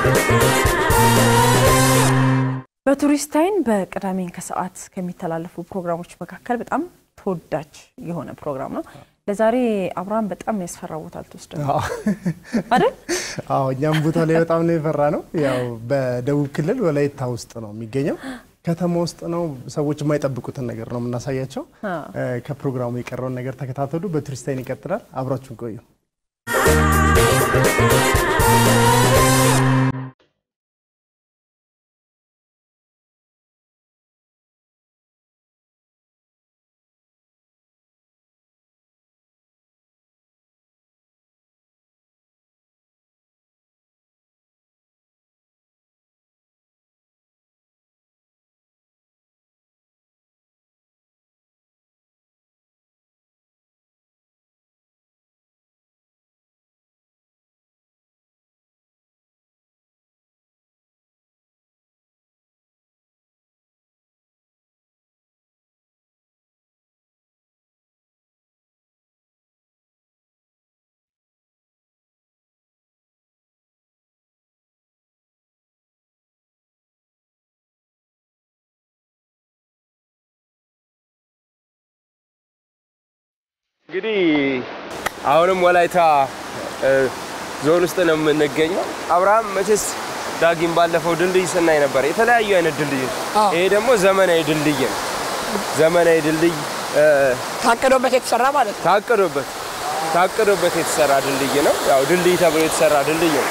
በቱሪስት አይን በቅዳሜን ከሰዓት ከሚተላለፉ ፕሮግራሞች መካከል በጣም ተወዳጅ የሆነ ፕሮግራም ነው። ለዛሬ አብርሃም በጣም ያስፈራ ቦታ ልትወስደን ነው አይደል? አዎ እኛም ቦታ ላይ በጣም ነው የፈራ ነው። ያው በደቡብ ክልል ወላይታ ውስጥ ነው የሚገኘው። ከተማ ውስጥ ነው። ሰዎች የማይጠብቁትን ነገር ነው የምናሳያቸው። ከፕሮግራሙ የቀረውን ነገር ተከታተሉ። በቱሪስት አይን ይቀጥላል። አብራችሁን ቆዩ። እንግዲህ አሁንም ወላይታ ዞን ውስጥ ነው የምንገኘው። አብርሃም መቼስ ዳጊም ባለፈው ድልድይ ስናይ ነበር፣ የተለያዩ አይነት ድልድይ። ይሄ ደግሞ ዘመናዊ ድልድይ ነው። ዘመናዊ ድልድይ ታቅዶበት የተሰራ ማለት ነው። ታቅዶበት ታቅዶበት የተሰራ ድልድይ ነው። ያው ድልድይ ተብሎ የተሰራ ድልድይ ነው።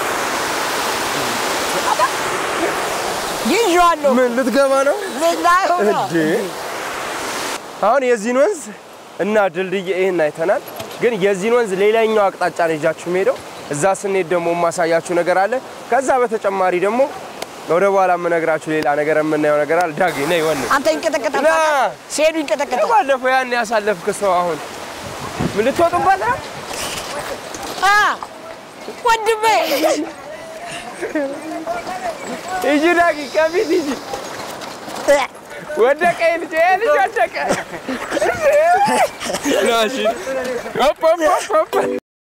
ይዤዋለሁ። ምን ልትገባ ነው ልናየው ነው። እንዴ? አሁን የዚህን ወንዝ እና ድልድይ ይህን አይተናል። ግን የዚህን ወንዝ ሌላኛው አቅጣጫ ነው ይዣችሁ የምሄደው። እዛ ስንሄድ ደግሞ የማሳያችሁ ነገር አለ። ከዛ በተጨማሪ ደግሞ ወደ በኋላ የምነግራችሁ ሌላ ነገር የምናየው ነገር አለ። ዳጊ ነይ ወን አንተ ይንቀጠቀጣል። ና። ሲሄዱ ይንቀጠቀጣል። ባለፈው ያን ያሳለፍክ ሰው አሁን ምን ልትወጡበት ነው? አ ወንድሜ ሂጂ ዳጊ ከፊት ሂጂ። ወደቀ ይህ ልጅ ይህ ልጅ ወደቀ። ና እሺ። ሆፕ ሆፕ ሆፕ ሆፕ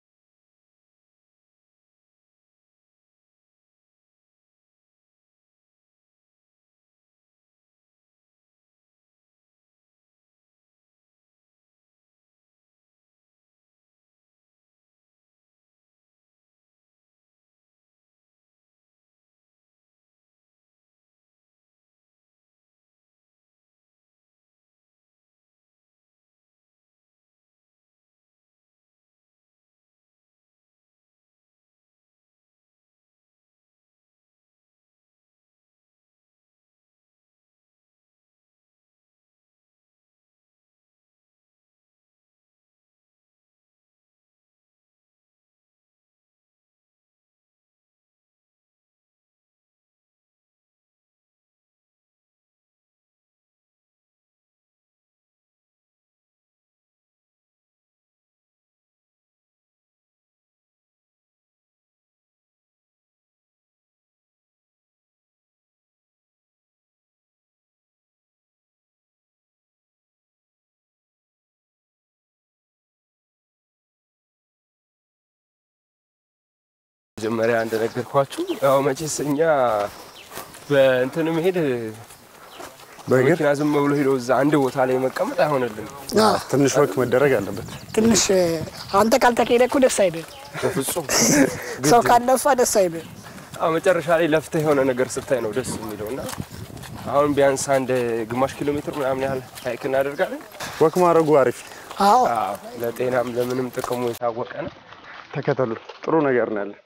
መጀመሪያ እንደነገርኳችሁ ያው መቼስ እኛ በእንትን መሄድ በመኪና ዝም ብሎ ሄዶ እዛ አንድ ቦታ ላይ መቀመጥ አይሆንልንም። ትንሽ ወክ መደረግ አለበት። ትንሽ አንተ ካልተካሄደ እኮ ደስ አይልም። በፍጹም ሰው ካለፋ ደስ አይልም። አዎ፣ መጨረሻ ላይ ለፍተህ የሆነ ነገር ስታይ ነው ደስ የሚለው እና አሁን ቢያንስ አንድ ግማሽ ኪሎ ሜትር ምናምን ያህል ሀይክ እናደርጋለን። ወክ ማድረጉ አሪፍ። አዎ አዎ፣ ለጤናም ለምንም ጥቅሙ የታወቀ ነው። ተከተሉ። ጥሩ ነገር ነው ያለን።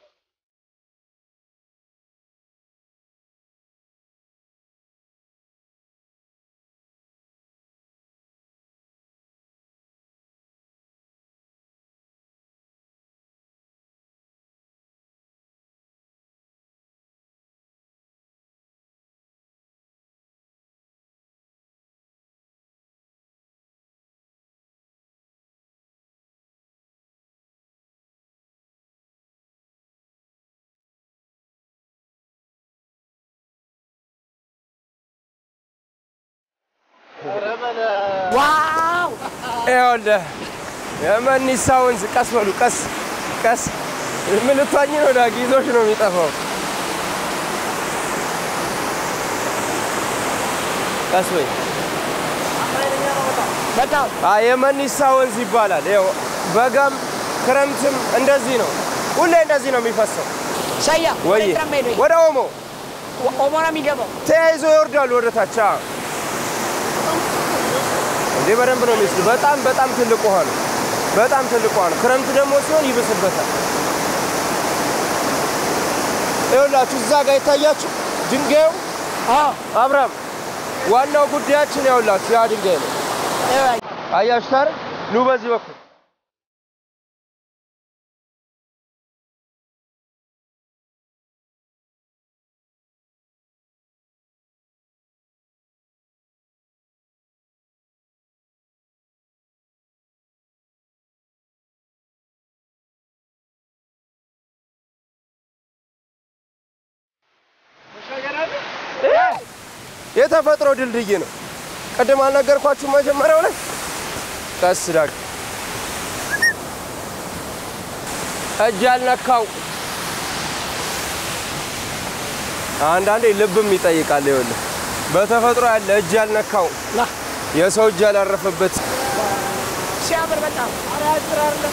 ዋው ይኸውልህ የመኒሳ ወንዝ ቀስ በሉ ቀስ ቀስ ምን ልትዋኝ ነው? ዳጊ ይዞሽ ነው የሚጠፋው። ቀስ በይ። በጣም አይ የመኒሳ ወንዝ ይባላል። ይኸው በጋም ክረምትም እንደዚህ ነው። ሁሌ እንደዚህ ነው የሚፈሰው። ሰያ ወይ ኤርትራ ሄዶ ወደ ኦሞ ኦሞ ነው የሚገባው። ተያይዞ ይወርዳሉ ወደ ታች። አዎ። እንዴ በደንብ ነው የሚወስድ። በጣም በጣም ትልቅ ውሃ ነው። በጣም ትልቅ ውሃ ነው። ክረምት ደግሞ ሲሆን ይብስበታል። ይኸውላችሁ እዛ ጋር የታያችሁ ድንጋዩ አዎ አብርሃም፣ ዋናው ጉዳያችን ያውላችሁ ያ ድንጋይ ነው። ይኸው አያችሁ ታዲያ ኑ በዚህ በኩል የተፈጥሮ ድልድይ ነው። ቅድም አልነገርኳችሁ መጀመሪያው ላይ ቀስ ዳግ እጅ ያልነካው አንዳንዴ ልብም ይጠይቃል። ይኸውልህ በተፈጥሮ ያለ እጅ ያልነካው ና የሰው እጅ ያላረፈበት ሲያምር በጣም ኧረ ያጭር አይደለም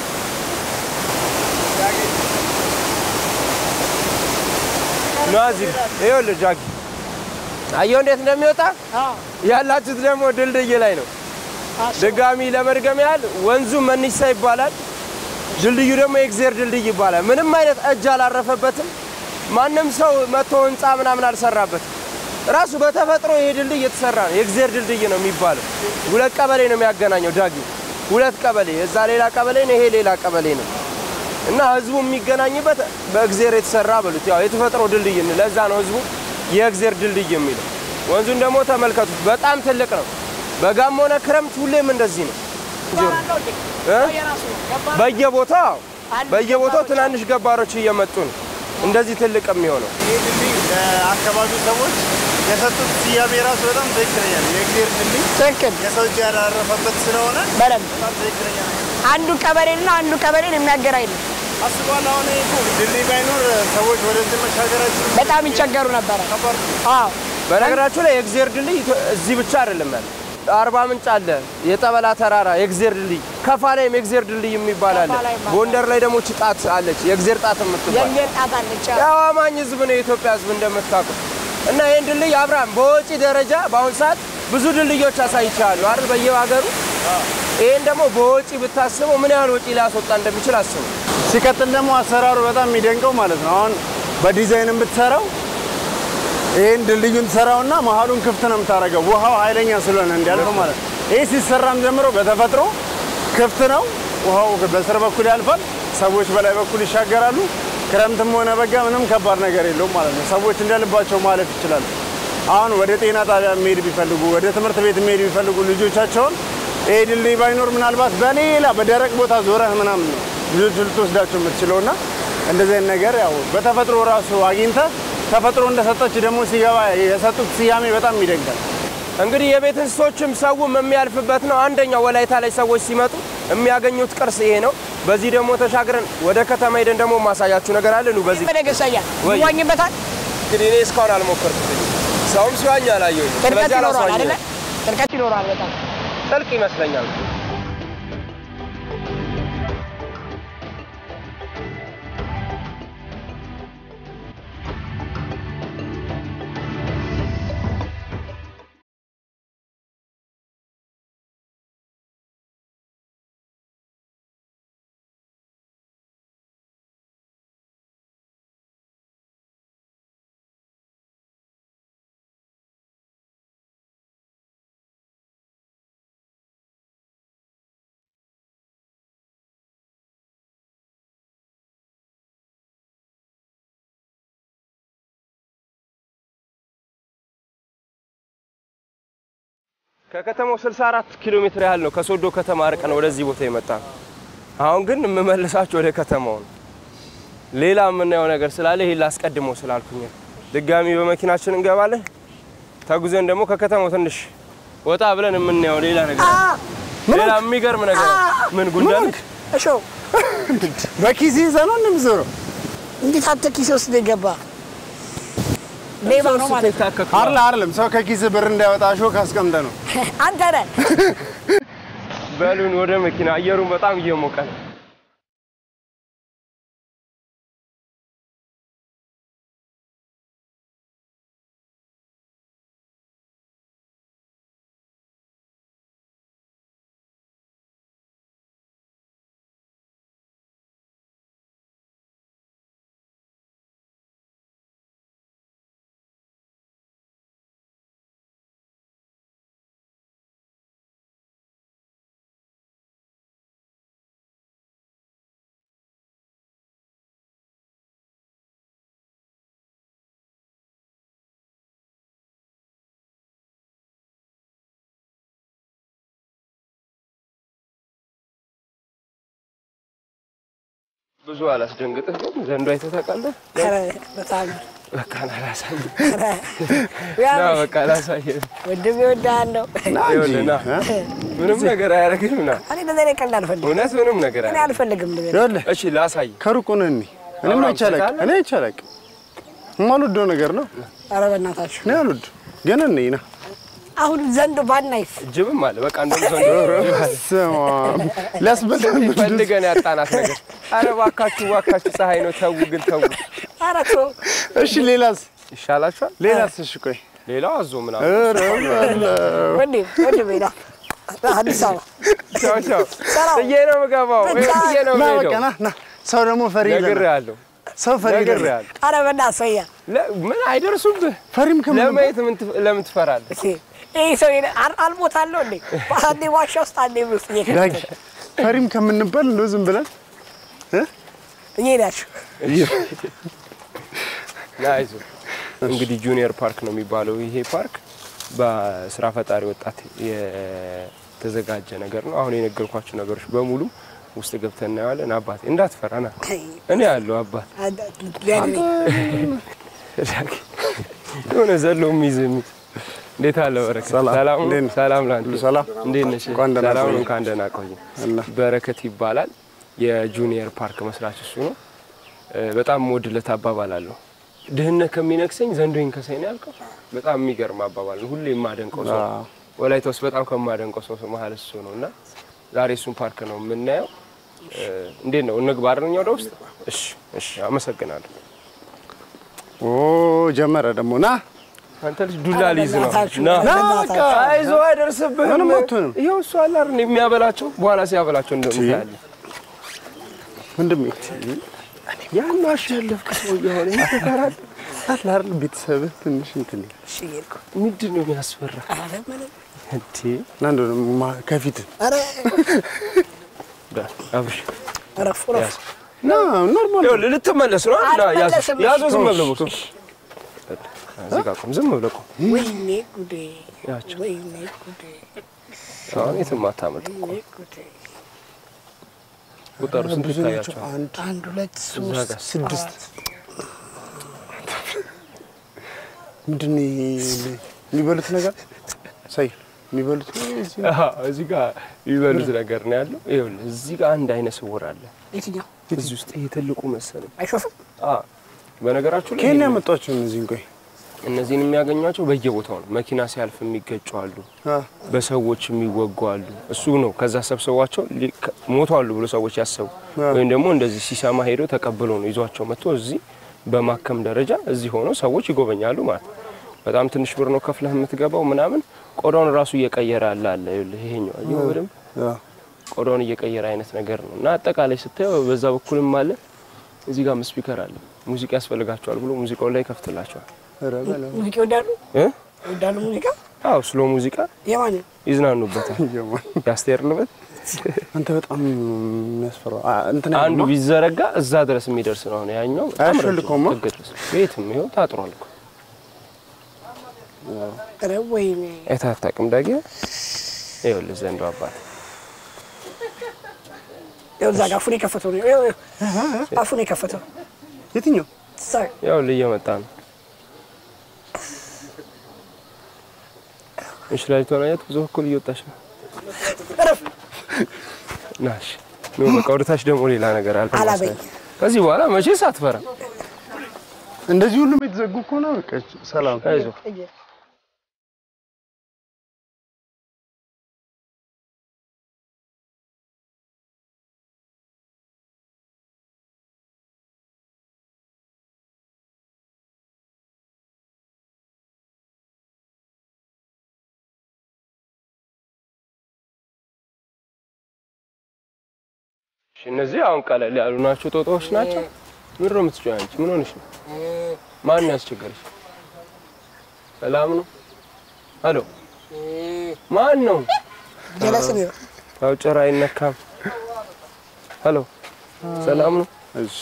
ናዚ ይኸውልህ ጃጊ አየሁ እንዴት እንደሚወጣ አዎ ያላችሁት ደግሞ ድልድይ ላይ ነው። አዎ ድጋሚ ለመድገም ያህል ወንዙ መኒሳ ይባላል። ድልድዩ ደግሞ የእግዜር ድልድይ ይባላል። ምንም አይነት እጅ አላረፈበትም። ማንም ሰው መቶ ህንፃ ምናምን አልሰራበትም። ራሱ በተፈጥሮ ይሄ ድልድይ የተሰራ ነው። የእግዜር ድልድይ ነው የሚባለው። ሁለት ቀበሌ ነው የሚያገናኘው ዳጊ፣ ሁለት ቀበሌ፣ እዛ ሌላ ቀበሌ ነው፣ ይሄ ሌላ ቀበሌ ነው እና ህዝቡ የሚገናኝበት በእግዜር የተሰራ በሉት። ያው የተፈጥሮ ድልድይ ነው። ለዛ ነው ህዝቡ የእግዜር ድልድይ የሚለው። ወንዙን ደግሞ ተመልከቱት፣ በጣም ትልቅ ነው። በጋም ሆነ ክረምት ሁሌም እንደዚህ ነው። እ? የራሱ ነው ገባ በየቦታው አንድ በየቦታው ገባሮች ትናንሽ ገባሮች እየመጡ ነው እንደዚህ ትልቅ የሚሆነው። ይህ ድልድይ ለአካባቢው ሰዎች የሰጡት ስያሜ ራሱ በጣም ትክክለኛ ነው። የእግዜር ድልድይ ትክክል የሰው እጅ ያላረፈበት ስለሆነ በደንብ በጣም ትክክለኛ ነው። አንዱ ቀበሌና አንዱ ቀበሌን የሚያገናኝ ነው። አስቧል። አሁን ይሄ እኮ ድልድይ ባይኖር ሰዎች ወደዚህ መሻገራችን በጣም ይቸገሩ ነበረ። ከባድ ነው። አዎ በነገራችሁ ላይ የእግዜር ድልድይ ኢትዮ- እዚህ ብቻ አይደለም ያለ። አርባ ምንጭ አለ፣ የጠበላ ተራራ የእግዜር ድልድይ፣ ከፋ ላይም የእግዜር ድልድይ የሚባል አለ። ከፋ ላይም አለ። ጎንደር ላይ ደግሞ ጭጣት አለች፣ የእግዜር ጣት የምትባል የእግዜር ጣት አለች። ያው አማኝ ህዝብ ነው የኢትዮጵያ ህዝብ እንደምታውቁት። እና ይህን ድልድይ አብርሃም በወጪ ደረጃ በአሁን ሰዓት ብዙ ድልድዮች አሳይቻለሁ አይደል በየሀገሩ። ይህን ደግሞ በወጪ ብታስበው ምን ያህል ወጪ ሊያስወጣ እንደሚችል አስበው። ሲቀጥል ደግሞ አሰራሩ በጣም የሚደንቀው ማለት ነው። አሁን በዲዛይን ብትሰራው ይህን ድልድዩን ትሰራውና መሀሉን ክፍት ነው የምታደርገው ውሃው ኃይለኛ ስለሆነ እንዲያልፍ ማለት ነው። ይህ ሲሰራም ጀምሮ በተፈጥሮ ክፍት ነው። ውሃው በስር በኩል ያልፋል፣ ሰዎች በላይ በኩል ይሻገራሉ። ክረምትም ሆነ በጋ ምንም ከባድ ነገር የለውም ማለት ነው። ሰዎች እንደልባቸው ማለፍ ይችላሉ። አሁን ወደ ጤና ጣቢያ የሚሄድ ቢፈልጉ፣ ወደ ትምህርት ቤት የሚሄድ ቢፈልጉ ልጆቻቸውን ይሄ ድልድይ ባይኖር ምናልባት በሌላ በደረቅ ቦታ ዞረህ ምናምን ነው ልጆቹ ልትወስዳቸው የምትችለው እና እንደዚህ አይነት ነገር ያው በተፈጥሮ ራሱ አግኝተህ ተፈጥሮ እንደሰጠች ደግሞ ሲገባ የሰጡት ስያሜ በጣም ይደንቃል። እንግዲህ የቤት እንስሶችም ሰውም የሚያልፍበት ነው። አንደኛው ወላይታ ላይ ሰዎች ሲመጡ የሚያገኙት ቅርስ ይሄ ነው። በዚህ ደግሞ ተሻግረን ወደ ከተማ ሄደን ደግሞ ማሳያችሁ ነገር አለ። ኑ በዚህ በደገሰያ ወይ። ይዋኝበታል። እንግዲህ እኔ እስካሁን አልሞከርኩትም። ሰውም ሲዋኝ አላየሁኝም። ጥልቀት ስለዚህ ይኖረዋል አይደለ? አላስዋኘኝም። ጥልቀት ይኖረዋል በጣም ጥልቅ ይመስለኛል። ከከተማው 64 ኪሎ ሜትር ያህል ነው ከሶዶ ከተማ ርቀን ወደዚህ ቦታ የመጣ ነው። አሁን ግን የምመልሳችሁ ወደ ከተማው ነው። ሌላ የምናየው ነገር ስላለ ይሄን ላስቀድመው ስላልኩኝ ነው። ድጋሚ በመኪናችን እንገባለን። ተጉዘን ደግሞ ከከተማው ትንሽ ወጣ ብለን የምናየው ሌላ ነገር አለ። ሌላ የሚገርም ነገር አለ። ምን ጉንዳን እሾ በኪስ ይዘህ ነው እንደምትዞረው። እንዴት አንተ ኪሴ ውስጥ ነው የገባ? ሌባ ነው ማለት ይታከክ አይደል አይደለም። ሰው ከኪስ ብር እንዳያወጣ ሾክ አስቀምጠ ነው። አንተ ነህ። በሉን ወደ መኪና። አየሩን በጣም እየሞቀ ነው። ብዙ አላስደንግጥህ፣ ግን ዘንዶ አይተህ ታውቃለህ? ኧረ በጣም በቃ ና ላሳየህ፣ ያ ና በቃ ላሳየህ። ወንድሜ እወድሃለሁ። ይኸውልህ ና፣ ምንም ነገር አያደርግም። ና እኔ እንደዚህ አይነት ቀልድ አልፈልግም። እውነት ምንም ነገር እኔ አያደርግም። አልፈልግም እንደዚህ አይነት ይኸውልህ እሺ ላሳየህ። ከሩቁ ነው እኔ እኔም አብርሃም አይቻለቅ ታውቃለህ? እኔ አይቻለቅ የማልወደው ነገር ነው። ኧረ በእናታችሁ እኔ አልወድ ግን እኔ ና አሁን ዘንዶ ባናይስ ጅብም አለ። በቃ እንደውም ዘንዶ ስማ ሊያስበላን ፈልገን ያጣናት ነገር። አረ እባካችሁ እባካችሁ፣ ፀሐይ ነው ተው፣ ግን ተው። ኧረ ተው። እሺ ሌላስ ይሻላችኋል። ሌላስ እሺ ቆይ ሌላው አዞ ምናምን። ኧረ በለው። ወንድም ወንድሜ ና አዲስ አበባ ቻው ቻው። ሰላም። ጥዬ ነው የምገባው፣ ጥዬ ነው ና በቃ የምሄደው። ና ና ሰው ደግሞ ፈሪ ይለናል። ነግሬሃለሁ፣ ሰው ፈሪ ይለናል። ነግሬሃለሁ። ኧረ በእናትህ ሰውዬ ለ- ምን አይደርሱብህ። ፈሪም ከምን ለማየት ምን ትፍ- ለምን ትፈራለህ? እስኪ ይህ ሰው አልሞታለሁ እንዴ? አንዴ ዋሻ ውስጥ አንዴ ምን ውስጥ ዳጊ እየከተተ ፈሪም ከምንባል እንደው ዝም ብለን እየሄዳችሁ ና አይዞህ። እንግዲህ ጁኒየር ፓርክ ነው የሚባለው ይሄ ፓርክ በስራ ፈጣሪ ወጣት የተዘጋጀ ነገር ነው። አሁን የነገርኳቸው ነገሮች በሙሉ ውስጥ ገብተን እናየዋለን። አባቴ እንዳትፈራ ና፣ እኔ ያለው አባት የሆነ ዘሎ የሚይዝ የሚይዝ እንዴት አለ በረከት? ሰላም። ሰላም ነው? እንዴት ነህ? ሰላም ላንተ። ሁሉ ሰላም? እንዴት ነሽ? እንኳን ደህና ሰላም ነው። ቆየህ። እንኳን ደህና ቆየህ። አላ በረከት ይባላል። የጁኒየር ፓርክ መስራች እሱ ነው። እ፣ በጣም የምወድለት አባባል አለው። ድህነት ከሚነክሰኝ ዘንዶ ይንከሰኝ ነው ያልከው። በጣም የሚገርም አባባል ነው። ሁሌ የማደንቀው ሰው አዎ። ወላይታ ውስጥ በጣም ከማደንቀው ሰው መሀል እሱ ነው እና ዛሬ እሱን ፓርክ ነው የምናየው። እ፣ እንዴት ነው እንግባ አይደል? እኛ ወደ ውስጥ። እሺ፣ እሺ፣ አመሰግናለሁ። ኦ ጀመረ ደግሞ ና አንተ ልጅ ዱላ ሊይዝ ነው። በእናታችሁ፣ ና በእናታችሁ። አይዞህ፣ አይደርስብህም። ምንም አትሆንም። ይኸው እሱ አለ አይደል የሚያበላቸው፣ በኋላ ሲያበላቸው እንደምታያለህ። ወንድሜ ያን አሸነፍክ ሰው የሆነ ይተካራል። አለ አይደል ቤተሰብህ ትንሽ እንትን ይላል። እሺ እየሄድኩ ምንድን ነው የሚያስፈራ ኧረ ምንም እንዴ? ና እንደው ማ- ከፊት ኧረ ዳ- አብሽ እረፉ እረፉ ያዝ። ና ኖርማል ይኸውልህ ልትመለስ ነው አይደል? ና፣ ያዝ። አልመለስም። ያዘው ዝም ብለህ ቦክስ። እዚህ ጋር ቁም፣ ዝም ብለህ ቁም። ወይኔ ጉዴ ያቸው ወይኔ ጉዴ አሁን የትም አታመልጥም። ወይኔ ጉዴ ቁጠሩ ስንት ብዙ ናቸው። ይታያቸዋል? አንድ አንድ ሁለት እዛ ሶስት ጋር ስድስት ምንድን ነው ይሄ የሚበሉት ነገር ሳይ የሚበሉት እዚህ ነው። አሃ፣ እዚህ ጋር የሚበሉት ነገር ነው ያለው። ይኸውልህ እዚህ ጋር አንድ አይነ ስውር አለ። የትኛው እዚህ ውስጥ ይሄ ትልቁ መሰለኝ። አይሾፍም አዎ፣ በነገራችሁ ላይ ከየት ነው ያመጧቸው እነዚህን? ቆይ እነዚህን የሚያገኟቸው በየቦታው ነው። መኪና ሲያልፍ የሚገጩ አሉ፣ አ በሰዎች የሚወጉ አሉ። እሱ ነው ከዛ ሰብስቧቸው ሊ- ከ- ሞተዋሉ ብሎ ሰዎች ያሰቡ ወይም ደግሞ እንደዚህ ሲሰማ ሄዶ ተቀብሎ ነው ይዟቸው መጥቶ እዚህ በማከም ደረጃ እዚህ ሆኖ ሰዎች ይጎበኛሉ ማለት ነው። በጣም ትንሽ ብር ነው ከፍለህ የምትገባው ምናምን። ቆዳውን ራሱ እየቀየረ አለ አለ ይኸውልህ፣ ይሄኛው አየኸው በደንብ አ ቆዳውን እየቀየረ አይነት ነገር ነው እና አጠቃላይ ስታየው በዛ በኩልም አለ እዚህ ጋር ስፒከር አለ። ሙዚቃ ያስፈልጋቸዋል ብሎ ሙዚቃው ላይ ይከፍትላቸዋል። ኧረ በለው ሙዚቃ ይወዳሉ እ ይወዳሉ ሙዚቃ አዎ ስሎ ሙዚቃ የማን ይዝናኑበታል። የማን ያስቴር ልበት አንተ በጣም የሚያስፈራው አ እንትን አንዱ አይደለም? ቢዘረጋ እዛ ድረስ የሚደርስ ነው። አሁን ያኛው በጣም አያስፈልገውማ? ረጅም ጥግ ድረስ ቤትም ይኸው ታጥሯል እኮ ኧረ ወይኔ አይተህ አታውቅም ዳጊ? ይኸውልህ ዘንዶ አባት ይኸው እዛ ጋር አፉን የከፈተው ነው ይኸው ይኸው አፉን የከፈተው የትኛው እዛ ይኸውልህ እየመጣ ነው። እንሽላሊቷን አያት ብዙ በኩል እየወጣች ነው። እረፍ ናሽ ኖ በቃ ወደታች ደግሞ ሌላ ነገር አለ። አላበኝ። ከዚህ በኋላ መቼስ አትፈራ። እንደዚህ ሁሉም የተዘጉ ከሆነ በቃ ሰላም። አይዞህ እሺ፣ እነዚህ አሁን ቀለል ያሉ ናቸው፣ ጦጣዎች ናቸው። ምን ነው የምትጮህ አንቺ? ምን ሆነሽ ነው? ማን ነው ያስቸገረሽ? ሰላም ነው? ሄሎ፣ ማን ነው? ጀለስ ነው። ያው ጭራ አይነካም። ሄሎ፣ ሰላም ነው? እሺ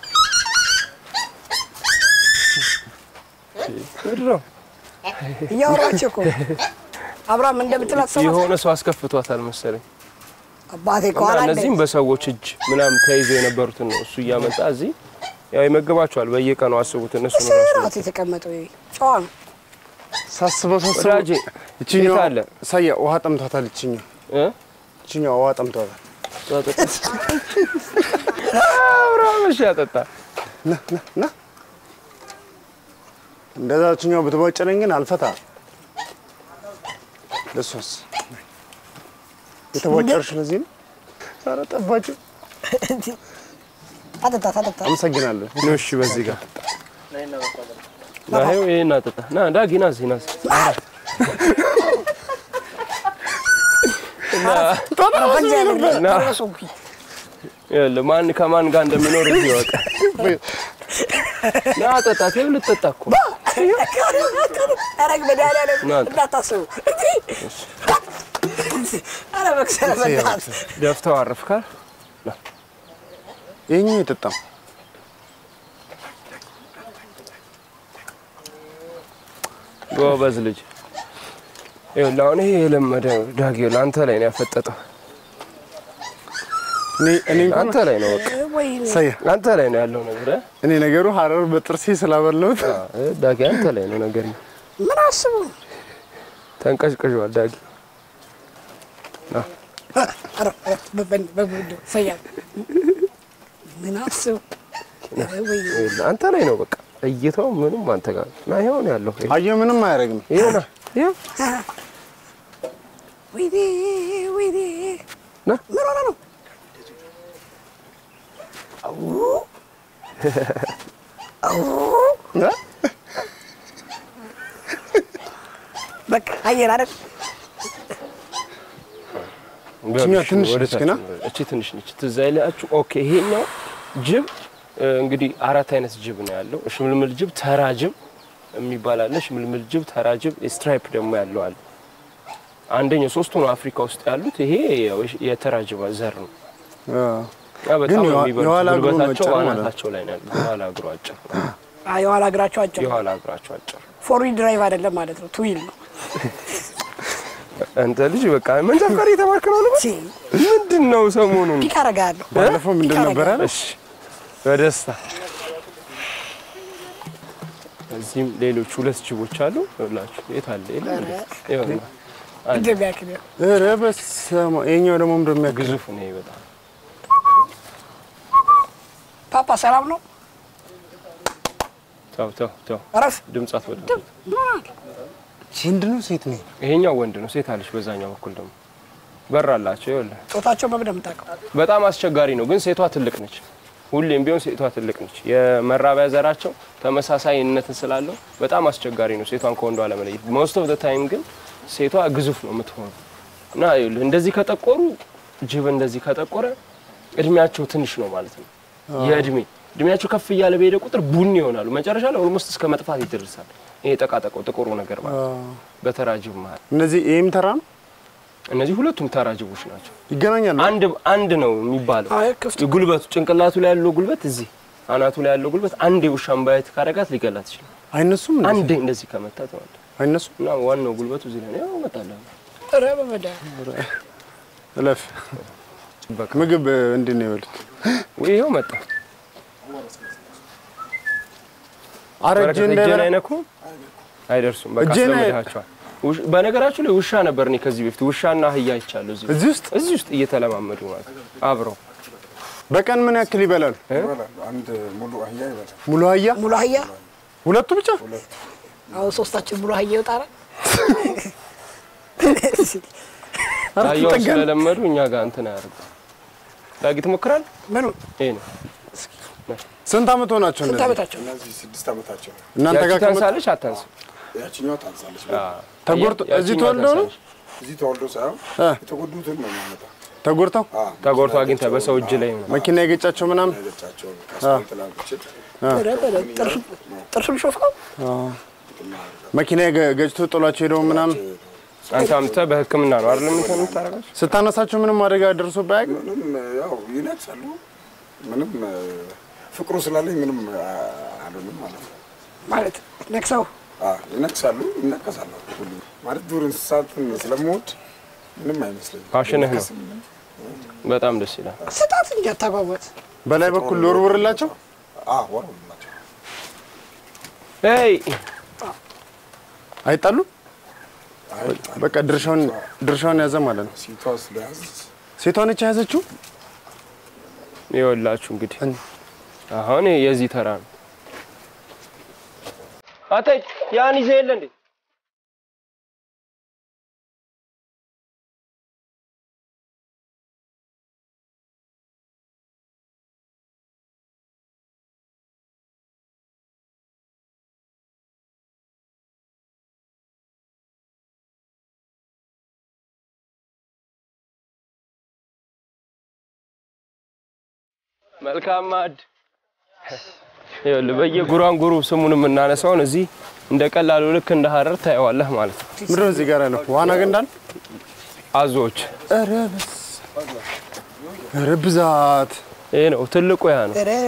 ምንድን ነው? እያወራችሁ እኮ አብርሃም እንደምትላት ሰው የሆነ ሰው አስከፍቷታል መሰለኝ። አባቴ እና ከኋላ እንደ እነዚህም በሰዎች እጅ ምናምን ተይዘው የነበሩትን ነው እሱ እያመጣ እዚህ ያው ይመግባቸዋል። በየቀኑ አስቡት። እነሱ ነው ራሱ ስርዓት የተቀመጠው ይሄ ጨዋ ነው። ሳስበው ሳስበው ወዳጄ ይችኛዋ የት አለ? ሳያ ውሃ ጠምቷታል። ይችኛዋ እ ይችኛዋ ውሃ ጠምቷታል። አብርሃም እሺ ያጠጣ ና ና ና እንደዛ ይችኛዋ ብትቧጭረኝ ግን አልፈታ። ለሷስ የተቧጨርሽ ለዚህ ነው። ኧረ ጠባጭ። አጠጣ አጠጣ አመሰግናለሁ። ነው። እሺ በዚህ ጋር ና ይኸው ይሄን አጠጣ። ና ዳጊ ና እዚህ ና እዚህ። ና ይኸውልህ ማን ከማን ጋር እንደሚኖር እዚህ ይወቅ። ና ጠጣ። ይኸው ልጠጣ እኮ ኧረ መድኃኒዓለም ና። እንዳታስቡ። ኧረ መክሰረ በእናትህ ደፍተው አረፍካል። ይሄኛው የጠጣም ጎበዝ ልጅ። ይኸውልህ አሁን ይሄ የለመደ ዳጊ ለአንተ ላይ ነው ያፈጠጠው። እኔ እኔ እንኳን አንተ ላይ ነው በቃ ወይኔ ሳያ አንተ ላይ ነው ያለው ነገር እ? እኔ ነገሩ ሀረር በጥርሴ ስላበላሁት እ ዳጊ አንተ ላይ ነው ነገር ምን አስቡ ተንቀሽቅሿል ዳጊ። ኧረ ኧረ በበን- በጉድ ሰያ ምን አስቡ ወይኔ ይኸውልህ አንተ ላይ ነው በቃ እይታው ምንም አንተ ጋር ነው። ና ይኸው ነው ያለው። አየሁ ምንም አያደርግም። ይኸው ና ይኸው ወይኔ ወይኔ ና ምን ሆነ ነው እ? በቃ አየር አይደል ይችኛዋ ትንሽ ወደ ነች ታች ግና? ነው። እቺ ትንሽ ነች። ትዝ አይላችሁ? ኦኬ ይሄኛው ጅብ እ፣ እንግዲህ አራት አይነት ጅብ ነው ያለው። ሽምልምል ጅብ፣ ተራ ጅብ የሚባል አለ። ሽምልምል ጅብ፣ ተራ ጅብ፣ ስትራይፕ ደግሞ ያለው አለ። አንደኛው ሶስቱ ነው አፍሪካ ውስጥ ያሉት። ይሄ ያው የተራ ጅብ ዘር ነው። አ፣ ያ በጣም የዋ- የሚበሉት የኋላ እግሩ ጉልበታቸው አጭር ማለት ነው። አናታቸው ላይ ነው ያለው። የኋላ እግሩ አጭር፣ አይ የኋላ እግራቸው አጭር የኋላ እግራቸው አጭር። ፎር ዊል ድራይቭ አይደለም ማለት ነው ቱዊል ነው አንተ ልጅ በቃ መንጃ ፈቃድ የተማርክ ነው ልበል? ሲ ምንድን ነው ሰሞኑን? ፒክ አደርጋለሁ ባለፈው ምንድን ነበረ? እሺ በደስታ እዚህም ሌሎች ሁለት ጅቦች አሉ። ይኸውላችሁ የት አለ? የለም እንዴ? ይኸውና አለ። እንደሚያክል ኧረ በስመ አብ። ይኸኛው ደግሞ ምንድን ነው የሚያክል? ግዙፍ ነው ይሄ በጣም ፓፓ ሰላም ነው ተው ተው ተው፣ እረፍ ድምፅ አትወጣ። ወንድ ነው ሴት ነው? ይሄኛው ወንድ ነው፣ ሴት አለች። በዛኛው በኩል ደግሞ በር አላቸው። ይኸውልህ ጾታቸው በምን የምታውቀው በጣም አስቸጋሪ ነው፣ ግን ሴቷ ትልቅ ነች። ሁሌም ቢሆን ሴቷ ትልቅ ነች። የመራቢያ ዘራቸው ተመሳሳይነትን ስላለው በጣም አስቸጋሪ ነው ሴቷን ከወንዷ ለመለየት። ሞስት ኦፍ ዘ ታይም ግን ሴቷ ግዙፍ ነው የምትሆነው እና ይኸውልህ እንደዚህ ከጠቆሩ ጅብ እንደዚህ ከጠቆረ እድሜያቸው ትንሽ ነው ማለት ነው። የእድሜ እድሜያቸው ከፍ እያለ በሄደ ቁጥር ቡኒ ይሆናሉ። መጨረሻ ላይ ኦልሞስት እስከ መጥፋት ይደርሳል። ይሄ ጠቃጠቀው ጥቁሩ ነገር ማለት ነው። በተራ ጅብ መሀል እነዚህ ይሄም ተራ ነው እነዚህ ሁለቱም ተራ ጅቦች ናቸው። ይገናኛሉ። አንድ አንድ ነው የሚባለው አይ ክፍት ጉልበቱ ጭንቅላቱ ላይ ያለው ጉልበት እዚህ አናቱ ላይ ያለው ጉልበት አንዴ ውሻን ባየት ካረጋት ሊገላት ይችላል። አይነሱም እንዴ? አንዴ እንደዚህ ከመታት ማለት ነው። አይነሱም። እና ዋናው ጉልበቱ እዚህ ላይ ነው። ያው እመጣለሁ። ኧረ በመድኃኒዓለም እለፍ። በቃ ምግብ እንዴት ነው የበሉት? ወይ ይኸው መጣ። ኧረ በረከት እጄ እጄን እንዳይበላ አይነኩም፣ አይደርሱም። በቃ እጄን አይ- አስለምዳቸዋል። ውሽ- በነገራችሁ ላይ ውሻ ነበር እኔ ከዚህ በፊት ውሻና አህያ አይቻለሁ። እዚህ እዚህ ውስጥ እዚህ ውስጥ እየተለማመዱ ማለት ነው አብረው በቀን ምን ያክል ይበላሉ? ይበላሉ። አንድ ሙሉ አህያ ይበላል። ሙሉ አህያ ሙሉ አህያ ሁለቱ ብቻ አሁን ሶስታችን ብሎ ሀየ ይወጣል። አህያውን ስለለመዱ እኛ ጋር እንትን አያደርጉ። ዳጊ ትሞክራል። ምኑ ይሄ ነው ስንት ዓመት ሆናቸው ስንት እነዚህ? ዓመታቸው? እነዚህ ስድስት ዓመታቸው ነው። እናንተ ያቺ ጋር ከመጣ ታንሳለች አታንስም? ያችኛዋ ታንሳለች። ተጎድቶ ያቺኛዋ እዚህ ተወልደው ነው ታንሳለች። እዚህ ተወልዶ ሳይሆን እ። የተጎዱትን ነው የሚያመጣ ተጎድተው ተጎድቶ አግኝተህ በሰው እጅ ላይ ነው። መኪና የገጫቸው ምናምን ገጫቸው ከአስፋልት ላይ አውጥቼ ኧረ በለው፣ ጥርሱ- ጥርሱን ሾፍከው መኪና የገ- ገጭቶ ጥሏቸው ሄደው ምናምን አንተ አምጥተህ በሕክምና ነው አይደል እንትን የምታደርጋቸው? ስታነሳቸው ምንም አደጋ ደርሶብህ አያውቅም? ምንም ያው ይነግሳሉ። ምንም እ፣ ፍቅሩ ስላለኝ ምንም አ፣ አልሆንም ማለት ነው። ማለት ነክሰው አ፣ ይነግሳሉ፣ ይነቀሳሉ። ሁሉ ማለት ዱር እንስሳትን ስለምወድ ምንም አይመስለኝም። ፋሽንህ ነው። በጣም ደስ ይላል። ስጣት እንጂ አታጓጓት። በላይ በኩል ልወርውርላቸው አ፣ ወረውላቸው ይ አይጣሉ አይ በቃ ድርሻውን ድርሻውን ያዘ ማለት ነው። ሲቷ ስለያዝ ሴቷን እቻ ያዘችው ይኸውላችሁ እንግዲህ አሁን የዚህ ተራ ነው። አተ ያን ይዘህ የለ እንዴ? መልካም ማዕድ ይኸውልህ በየጉራንጉሩ ስሙን የምናነሳውን እዚህ እንደ ቀላሉ ልክ እንደ ሀረር ታየዋለህ ማለት ነው። ምንድን ነው እዚህ ጋር ያለው ዋና ገንዳን አዞዎች ኧረ በስ ኧረ ብዛት ይሄ ነው ትልቁ ያ ነው። ኧረ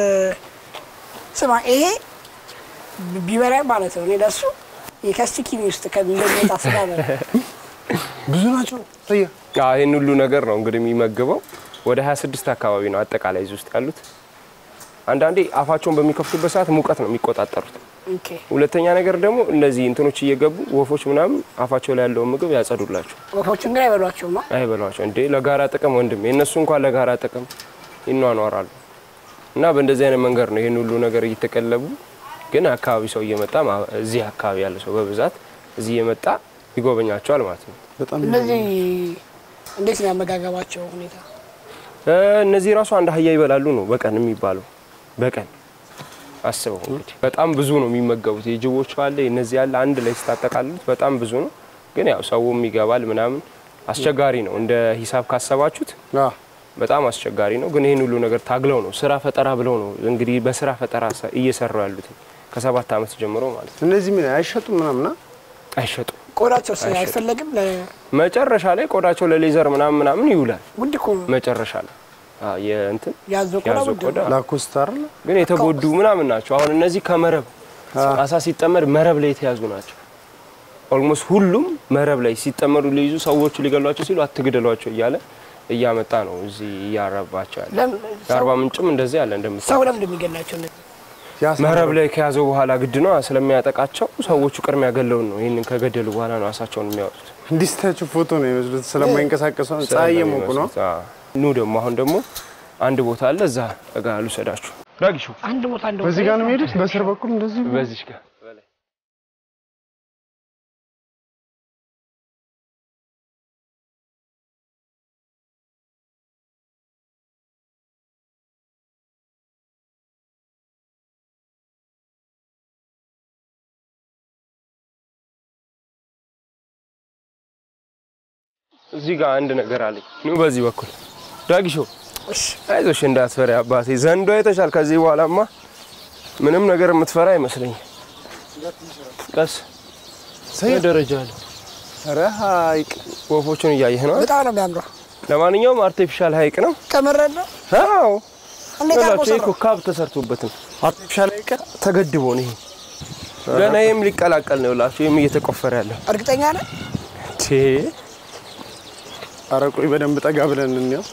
ስማ ይሄ ቢበላኝ ማለት ነው እኔ ለሱ የከስቲኪኒ ውስጥ እንደሚወጣ ስጋ ነው። ብዙ ናቸው። እየ አዎ ይህን ሁሉ ነገር ነው እንግዲህ የሚመግበው። ወደ 26 አካባቢ ነው አጠቃላይ እዚህ ውስጥ ያሉት። አንዳንዴ አፋቸውን በሚከፍቱበት ሰዓት ሙቀት ነው የሚቆጣጠሩት። ኦኬ ሁለተኛ ነገር ደግሞ እነዚህ እንትኖች እየገቡ ወፎች ምናምን አፋቸው ላይ ያለውን ምግብ ያጸዱላቸው፣ ወፎችን ግን አይበሏቸውም። አ? አይበሏቸው። እንዴ ለጋራ ጥቅም ወንድም የእነሱ እንኳን ለጋራ ጥቅም ይኗኗራሉ። እና በእንደዚህ አይነት መንገድ ነው ይህን ሁሉ ነገር እየተቀለቡ ግን አካባቢ ሰው እየመጣ ማ- እዚህ አካባቢ ያለ ሰው በብዛት እዚህ እየመጣ ይጎበኛቸዋል ማለት ነው። በጣም እነዚህ እንዴት ነው ያመጋገባቸው ሁኔታ? እ፣ እነዚህ ራሱ አንድ አህያ ይበላሉ ነው በቀን የሚባለው። በቀን አስበው እንግዲህ በጣም ብዙ ነው የሚመገቡት። የጅቦቹ አለ እነዚህ ያለ አንድ ላይ ስታጠቃልሉት በጣም ብዙ ነው። ግን ያው ሰውም ይገባል ምናምን አስቸጋሪ ነው። እንደ ሂሳብ ካሰባችሁት አ በጣም አስቸጋሪ ነው። ግን ይህን ሁሉ ነገር ታግለው ነው ስራ ፈጠራ ብለው ነው እንግዲህ በስራ ፈጠራ ሰ- እየሰሩ ያሉት ከሰባት ዓመት ጀምሮ ማለት ነው። እነዚህ ምን አይሸጡም ምናምን አ? አይሸጡም። ቆዳቸው ስ- አይፈለግም። መጨረሻ ላይ ቆዳቸው ለሌዘር ምናምን ምናምን ይውላል። ውድ እኮ ነው መጨረሻ ላይ አዎ፣ የእንትን ያዞ ቆዳ ያዞ ውድ ቆዳ ነው። ላኮስታ አይደል? ግን የተጎዱ ምናምን ናቸው። አሁን እነዚህ ከመረብ አሳ ሲጠመድ መረብ ላይ የተያዙ ናቸው። ኦልሞስት ሁሉም መረብ ላይ ሲጠመዱ ሊይዙ ሰዎቹ ሊገሏቸው ሲሉ አትግደሏቸው እያለ እያመጣ ነው እዚህ እያረባቸው ያለ። ለም- የአርባ ምንጭም እንደዚህ ያለ እንደምታ ሰው ለምን እንደሚገላቸው እነዚህ? ያሳ መረብ ላይ ከያዘው በኋላ ግድ ነው ስለሚያጠቃቸው ሰዎቹ ቅድሚያ ገለውን ነው ይህንን ከገደሉ በኋላ ነው አሳቸውን የሚያወጡት። እንዲህ ስታያቸው ፎቶ ነው የሚመስሉት ስለማይንቀሳቀሱ ፀሐይ እየሞቁ ነው። አዎ። ኑ ደግሞ አሁን ደግሞ አንድ ቦታ አለ እዛ ጋ ልውሰዳችሁ። ዳጊሹ አንድ ቦታ አንድ በዚህ ጋር ነው የሚሄዱት። በስር በኩል እንደዚህ በዚች ጋር እዚህ ጋር አንድ ነገር አለኝ። ኑ በዚህ በኩል ዳጊሾ አይዞሽ እንዳትፈሪ አባቴ። ዘንዶ አይተሻል። ከዚህ በኋላማ ምንም ነገር የምትፈራ አይመስለኝም። ቀስ ደረጃ አለ። ኧረ ሐይቅ ወፎቹን እያየህ ነው። በጣም ነው የሚያምረው። ለማንኛውም አርቲፊሻል ሀይቅ ነው። ከምረን ነው አዎ እንዴት አድርጎ ይኸውላችሁ፣ ይሄ እኮ ሰራው? ካብ ተሰርቶበት ነው አርቲፊሻል ሐይቅ ተገድቦ ነው። ይሄ ገና ይህም ሊቀላቀል ነው። ይኸውላችሁ ይህም እየተቆፈረ ያለው እርግጠኛ ነህ? ቴ ኧረ ቆይ በደንብ ጠጋ ብለን እንየው።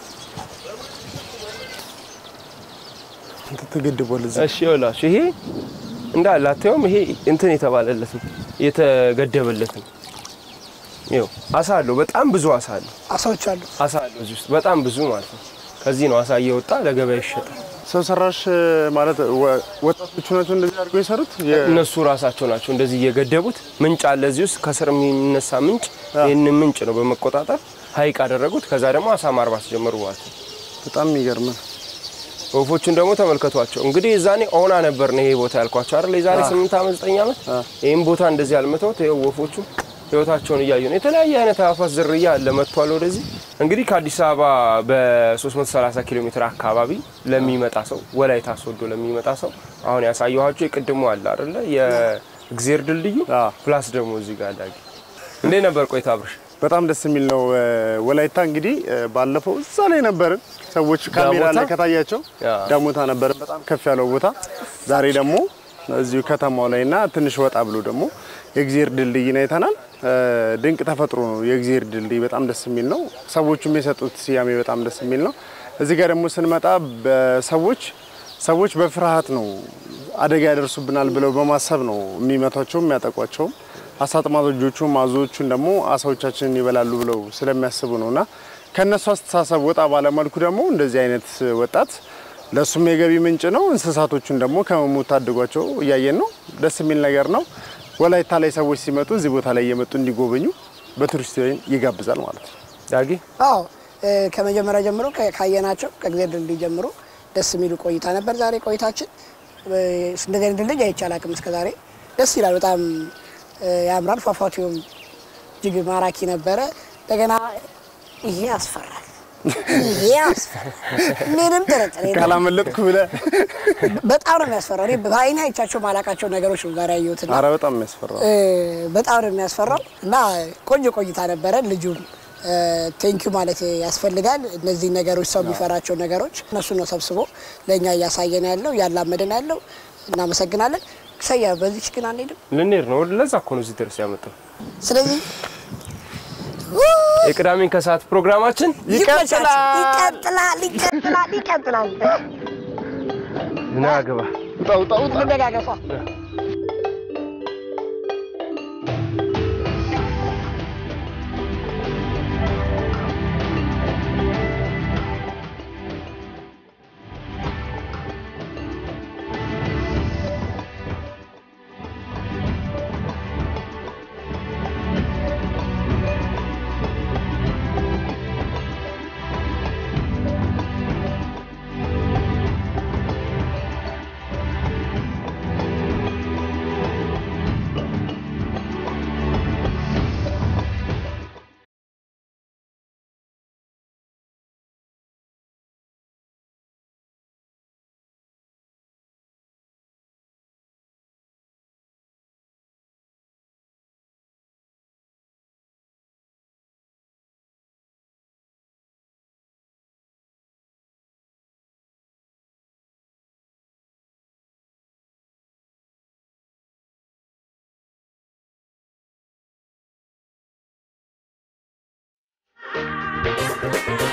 እንትን ተገድቧል እዚህ እሺ ይኸውላችሁ ይሄ እንዳለ አታየውም? ይሄ እንትን የተባለለት ነው የተገደበለት ነው። ይኸው አሳ አለው፣ በጣም ብዙ አሳ አለው። አሳዎች አሉ። አሳ አለው እዚህ ውስጥ በጣም ብዙ ማለት ነው። ከዚህ ነው አሳ እየወጣ ለገበያ ይሸጣል። ሰው ሰራሽ ማለት ወ- ወጣቶቹ ናቸው እንደዚህ አድርገው የሰሩት። የ- እነሱ ራሳቸው ናቸው እንደዚህ እየገደቡት። ምንጭ አለ እዚህ ውስጥ ከስር የሚነሳ ምንጭ። ይህንን ምንጭ ነው በመቆጣጠር ሀይቅ አደረጉት። ከዛ ደግሞ አሳ ማርባት ጀመሩ ማለት ነው። በጣም የሚገርም ነው። ወፎቹን ደግሞ ተመልከቷቸው። እንግዲህ የዛኔ ኦና ነበር ነው ይሄ ቦታ ያልኳቸው አይደል? የዛሬ 8 ዓመት 9 ዓመት ይህም ቦታ እንደዚህ አልመተውት። ይኸው ወፎቹ ህይወታቸውን እያዩ ነው። የተለያየ አይነት አዕዋፋት ዝርያ አለ መጥቷል ወደዚህ። እንግዲህ ከአዲስ አበባ በ330 ኪሎ ሜትር አካባቢ ለሚመጣ ሰው ወላይታ ሶዶ ለሚመጣ ሰው አሁን ያሳየኋቸው የቅድሞ አለ አይደለ? የእግዜር ድልድዩ አዎ። ፕላስ ደግሞ እዚህ ጋር ዳጊ እንዴት ነበር ቆይታ አብርሽ? በጣም ደስ የሚል ነው። እ፣ ወላይታ እንግዲህ እ፣ ባለፈው እዛ ላይ ነበርን። ሰዎች ካሜራ ዳሞታ? ላይ ከታያቸው ያ። ዳሞታ ነበርን፣ በጣም ከፍ ያለው ቦታ። ዛሬ ደግሞ እዚሁ ከተማው ላይ እና ትንሽ ወጣ ብሎ ደግሞ የእግዚአብሔር ድልድይን አይተናል። እ፣ ድንቅ ተፈጥሮ ነው የእግዚአብሔር ድልድይ፣ በጣም ደስ የሚል ነው። ሰዎቹም የሰጡት ስያሜ በጣም ደስ የሚል ነው። እዚህ ጋር ደግሞ ስንመጣ በሰዎች ሰዎች በፍርሃት ነው አደጋ ያደርሱብናል ብለው በማሰብ ነው የሚመቷቸውም የሚያጠቋቸውም አሳ አጥማጆቹም አዞዎቹን ደግሞ አሳዎቻችንን ይበላሉ ብለው ስለሚያስቡ ነው እና ከእነሱ አስተሳሰብ ወጣ ባለመልኩ ደግሞ እንደዚህ አይነት ወጣት ለእሱም የገቢ ምንጭ ነው። እንስሳቶቹን ደግሞ ከመሞት ታድጓቸው እያየን ነው። ደስ የሚል ነገር ነው። ወላይታ ላይ ሰዎች ሲመጡ እዚህ ቦታ ላይ እየመጡ እንዲጎበኙ በቱሪስት ይጋብዛል ማለት ነው። ዳጊ አዎ እ፣ ከመጀመሪያ ጀምሮ ከ- ካየናቸው ከእግዚአብሔር ድልድይ ጀምሮ ደስ የሚሉ ቆይታ ነበር ዛሬ ቆይታችን። እ፣ እንደዚህ አይነት ድልድይ አይቼ አላውቅም እስከ ዛሬ። ደስ ይላል፣ በጣም እ፣ ያምራል። ፏፏቴውም እጅግ ማራኪ ነበረ። እንደገና ይሄ ያስፈራል፣ ይሄ ያስፈራል፣ ምንም ጥርጥር የለውም። ካላመለጥኩ ብለህ በጣም ነው የሚያስፈራው። እኔ በአይኔ አይቻቸው ማላቃቸው ነገሮች ነው ዛሬ ያየሁትና አረ በጣም የሚያስፈራው እ፣ በጣም ነው የሚያስፈራው እና ቆንጆ ቆይታ ነበረ። ልጁም ቴንኪዩ ማለት ያስፈልጋል። እነዚህ ነገሮች ሰው የሚፈራቸው ነገሮች እነሱ ነው ሰብስቦ ለእኛ እያሳየን ያለው እያላመደን ያለው። እናመሰግናለን። ሰያ በዚች ግን አንሄድም። ልንሄድ ነው። ለዛ እኮ ነው እዚህ ድረስ ያመጣው። ስለዚህ የቅዳሜን ከሰዓት ፕሮግራማችን ይቀጥላል ይቀጥላል ይቀጥላል ይቀጥላል። ና ግባ ውጣ ውጣ ውጣ እንደጋገፏ Thank